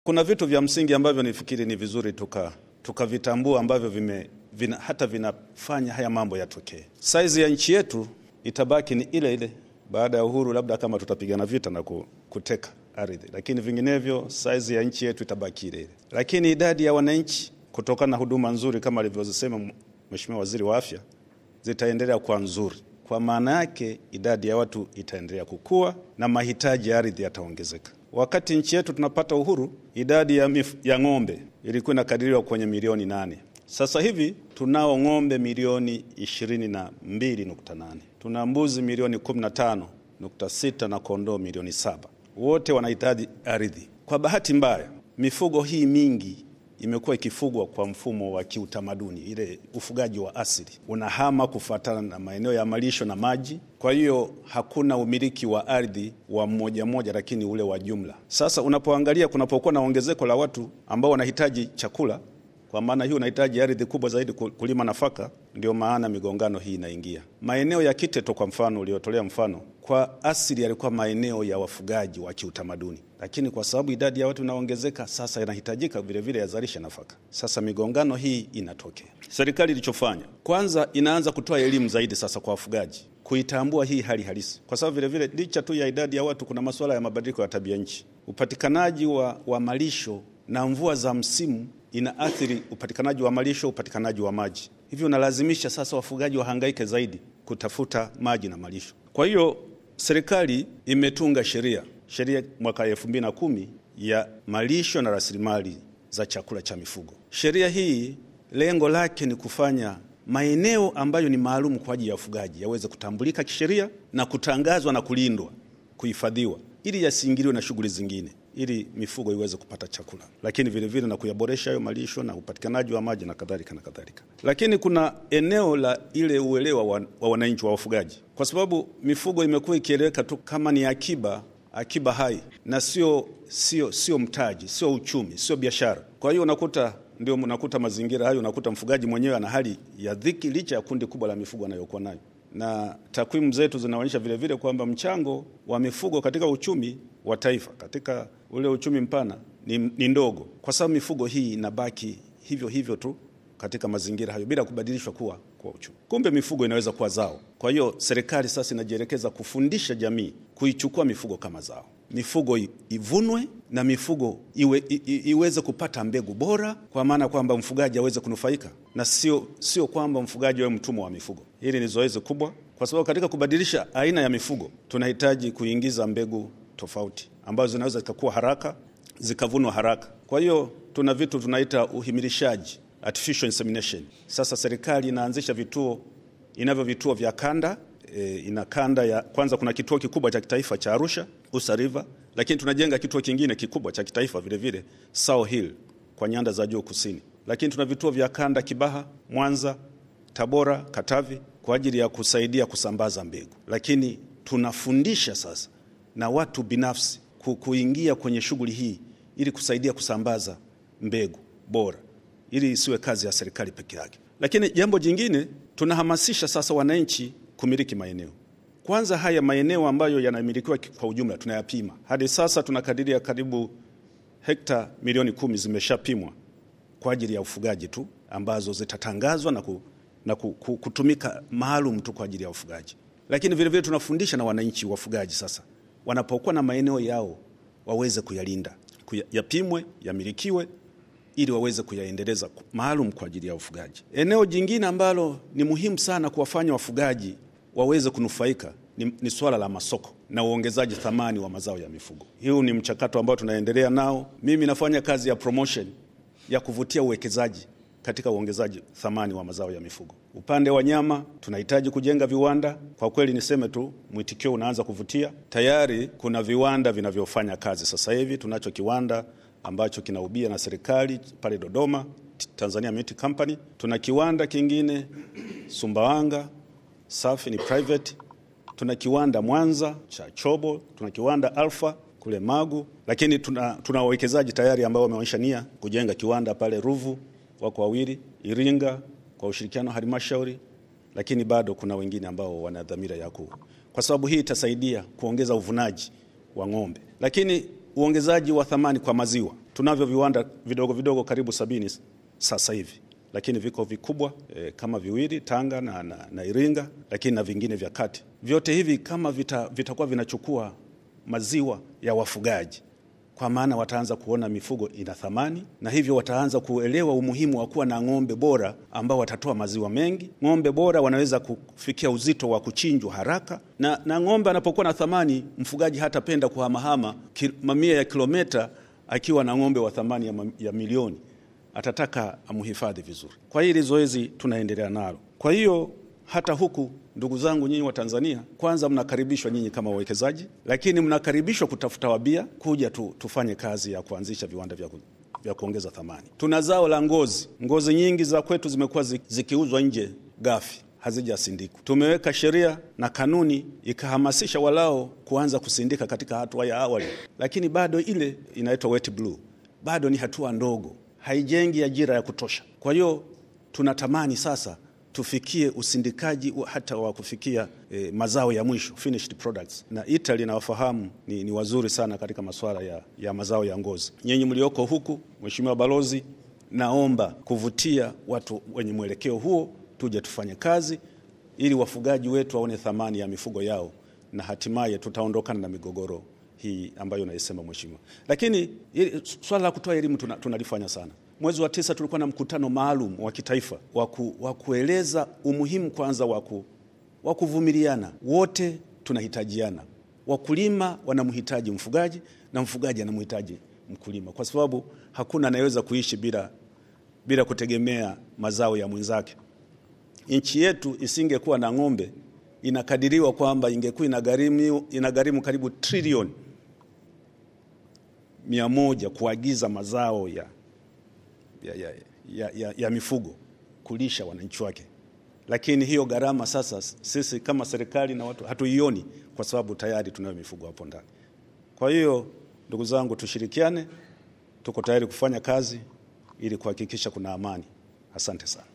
Kuna vitu vya msingi ambavyo nifikiri ni vizuri tuka tukavitambua ambavyo vime, vina, hata vinafanya haya mambo yatokee. Saizi ya nchi yetu itabaki ni ile ile baada ya uhuru, labda kama tutapigana vita na kuteka ardhi, lakini vinginevyo saizi ya nchi yetu itabaki ile ile, lakini idadi ya wananchi kutokana na huduma nzuri kama alivyozisema Mheshimiwa Waziri wa Afya zitaendelea kuwa nzuri. Kwa maana yake idadi ya watu itaendelea kukua na mahitaji ya ardhi yataongezeka. Wakati nchi yetu tunapata uhuru, idadi ya, mif, ya ng'ombe ilikuwa inakadiriwa kwenye milioni nane. Sasa hivi tunao ng'ombe milioni 22.8, tuna mbuzi milioni 15.6 na kondoo milioni saba. Wote wanahitaji ardhi. Kwa bahati mbaya, mifugo hii mingi imekuwa ikifugwa kwa mfumo wa kiutamaduni, ile ufugaji wa asili unahama kufuatana na maeneo ya malisho na maji. Kwa hiyo hakuna umiliki wa ardhi wa mmoja mmoja, lakini ule wa jumla. Sasa unapoangalia, kunapokuwa na ongezeko la watu ambao wanahitaji chakula, kwa maana hii unahitaji ardhi kubwa zaidi kulima nafaka, ndio maana migongano hii inaingia. Maeneo ya Kiteto kwa mfano uliotolea mfano, kwa asili yalikuwa maeneo ya wafugaji wa kiutamaduni lakini kwa sababu idadi ya watu inaongezeka sasa, yanahitajika vilevile yazalishe nafaka. Sasa migongano hii inatokea. Serikali ilichofanya kwanza, inaanza kutoa elimu zaidi sasa kwa wafugaji kuitambua hii hali halisi, kwa sababu vilevile licha tu ya idadi ya watu, kuna masuala ya mabadiliko ya tabia nchi. Upatikanaji wa, wa malisho na mvua za msimu inaathiri upatikanaji wa malisho, upatikanaji wa maji, hivyo unalazimisha sasa wafugaji wahangaike zaidi kutafuta maji na malisho. Kwa hiyo serikali imetunga sheria sheria mwaka elfu mbili na kumi ya malisho na rasilimali za chakula cha mifugo. Sheria hii lengo lake ni kufanya maeneo ambayo ni maalum kwa ajili ya ufugaji yaweze kutambulika kisheria na kutangazwa na kulindwa, kuhifadhiwa, ili yasiingiliwe na shughuli zingine, ili mifugo iweze kupata chakula, lakini vilevile vile na kuyaboresha hayo malisho na upatikanaji wa maji na kadhalika na kadhalika. Lakini kuna eneo la ile uelewa wa, wa wananchi wa wafugaji, kwa sababu mifugo imekuwa ikieleweka tu kama ni akiba akiba hai na sio sio sio mtaji, sio uchumi, sio biashara. Kwa hiyo unakuta ndio unakuta mazingira hayo, unakuta mfugaji mwenyewe ana hali ya dhiki licha ya kundi kubwa la mifugo anayokuwa nayo, na takwimu zetu zinaonyesha vile vile kwamba mchango wa mifugo katika uchumi wa taifa, katika ule uchumi mpana ni, ni ndogo, kwa sababu mifugo hii inabaki hivyo hivyo tu katika mazingira hayo bila kubadilishwa kuwa kwa uchumi. Kumbe mifugo inaweza kuwa zao. Kwa hiyo serikali sasa inajielekeza kufundisha jamii kuichukua mifugo kama zao, mifugo ivunwe na mifugo iwe, i, i, iweze kupata mbegu bora, kwa maana kwamba mfugaji aweze kunufaika na sio sio kwamba mfugaji awe mtumwa wa mifugo. Hili ni zoezi kubwa, kwa sababu katika kubadilisha aina ya mifugo tunahitaji kuingiza mbegu tofauti ambazo zinaweza zikakuwa haraka zikavunwa haraka. Kwa hiyo tuna vitu tunaita uhimilishaji artificial insemination. Sasa serikali inaanzisha vituo inavyo vituo vya kanda e, ina kanda ya kwanza, kuna kituo kikubwa cha kitaifa cha Arusha Usa River, lakini tunajenga kituo kingine kikubwa cha kitaifa vile vile Sao Hill kwa nyanda za juu kusini, lakini tuna vituo vya kanda Kibaha, Mwanza, Tabora, Katavi kwa ajili ya kusaidia kusambaza mbegu, lakini tunafundisha sasa na watu binafsi kuingia kwenye shughuli hii ili kusaidia kusambaza mbegu bora ili isiwe kazi ya serikali peke yake. Lakini jambo jingine, tunahamasisha sasa wananchi kumiliki maeneo. Kwanza haya maeneo ambayo yanamilikiwa kwa ujumla tunayapima. Hadi sasa tunakadiria karibu hekta milioni kumi zimeshapimwa kwa ajili ya ufugaji tu, ambazo zitatangazwa na, ku, na ku, ku, kutumika maalum tu kwa ajili ya ufugaji. Lakini vile vile tunafundisha na wananchi wafugaji sasa, wanapokuwa na maeneo yao waweze kuyalinda, yapimwe, yamilikiwe ili waweze kuyaendeleza maalum kwa ajili ya ufugaji. Eneo jingine ambalo ni muhimu sana kuwafanya wafugaji waweze kunufaika ni, ni suala la masoko na uongezaji thamani wa mazao ya mifugo. Huu ni mchakato ambao tunaendelea nao. Mimi nafanya kazi ya promotion ya kuvutia uwekezaji katika uongezaji thamani wa mazao ya mifugo. Upande wa nyama tunahitaji kujenga viwanda. Kwa kweli niseme tu, mwitikio unaanza kuvutia. Tayari kuna viwanda vinavyofanya kazi sasa hivi. Tunacho kiwanda ambacho kinaubia na serikali pale Dodoma, Tanzania Meat Company. Tuna kiwanda kingine Sumbawanga, safi ni private. Tuna kiwanda Mwanza cha Chobo, tuna kiwanda Alfa kule Magu, lakini tuna, tuna wawekezaji tayari ambao wameonyesha nia kujenga kiwanda pale Ruvu, wako wawili, Iringa kwa ushirikiano halmashauri, lakini bado kuna wengine ambao wana dhamira ya ku, kwa sababu hii itasaidia kuongeza uvunaji wa ng'ombe, lakini uongezaji wa thamani kwa maziwa Tunavyo viwanda vidogo vidogo karibu sabini sasa hivi, lakini viko vikubwa e, kama viwili Tanga na, na, na Iringa, lakini na vingine vya kati. Vyote hivi kama vitakuwa vita vinachukua maziwa ya wafugaji kwa maana wataanza kuona mifugo ina thamani, na hivyo wataanza kuelewa umuhimu wa kuwa na ng'ombe bora ambao watatoa maziwa mengi. Ng'ombe bora wanaweza kufikia uzito wa kuchinjwa haraka, na, na ng'ombe anapokuwa na thamani, mfugaji hatapenda kuhamahama mamia ya kilomita akiwa na ng'ombe wa thamani ya, ya milioni, atataka amhifadhi vizuri. Kwa hili zoezi tunaendelea nalo. Kwa hiyo hata huku ndugu zangu nyinyi wa Tanzania, kwanza mnakaribishwa nyinyi kama wawekezaji, lakini mnakaribishwa kutafuta wabia kuja tu, tufanye kazi ya kuanzisha viwanda vya, ku, vya kuongeza thamani. Tuna zao la ngozi. Ngozi nyingi za kwetu zimekuwa zikiuzwa nje ghafi, hazijasindikwa. Tumeweka sheria na kanuni ikahamasisha walao kuanza kusindika katika hatua ya awali, lakini bado ile inaitwa wet blue, bado ni hatua ndogo, haijengi ajira ya kutosha. Kwa hiyo tunatamani sasa tufikie usindikaji hata wa kufikia eh, mazao ya mwisho finished products. Na Italy nawafahamu ni, ni wazuri sana katika masuala ya, ya mazao ya ngozi. Nyinyi mlioko huku, Mheshimiwa Balozi, naomba kuvutia watu wenye mwelekeo huo, tuje tufanye kazi ili wafugaji wetu waone thamani ya mifugo yao na hatimaye tutaondokana na migogoro hii ambayo naisema Mheshimiwa. Lakini swala la kutoa elimu tunalifanya tuna sana Mwezi wa tisa tulikuwa na mkutano maalum wa kitaifa wa kueleza umuhimu kwanza wa kuvumiliana. Wote tunahitajiana, wakulima wanamhitaji mfugaji na mfugaji anamhitaji mkulima, kwa sababu hakuna anayeweza kuishi bila, bila kutegemea mazao ya mwenzake. Nchi yetu isingekuwa na ng'ombe, inakadiriwa kwamba ingekuwa inagharimu, inagharimu karibu trilioni mia moja kuagiza mazao ya ya, ya, ya, ya, ya mifugo kulisha wananchi wake, lakini hiyo gharama sasa sisi kama serikali na watu hatuioni kwa sababu tayari tunayo mifugo hapo ndani. Kwa hiyo ndugu zangu, tushirikiane, tuko tayari kufanya kazi ili kuhakikisha kuna amani. Asante sana.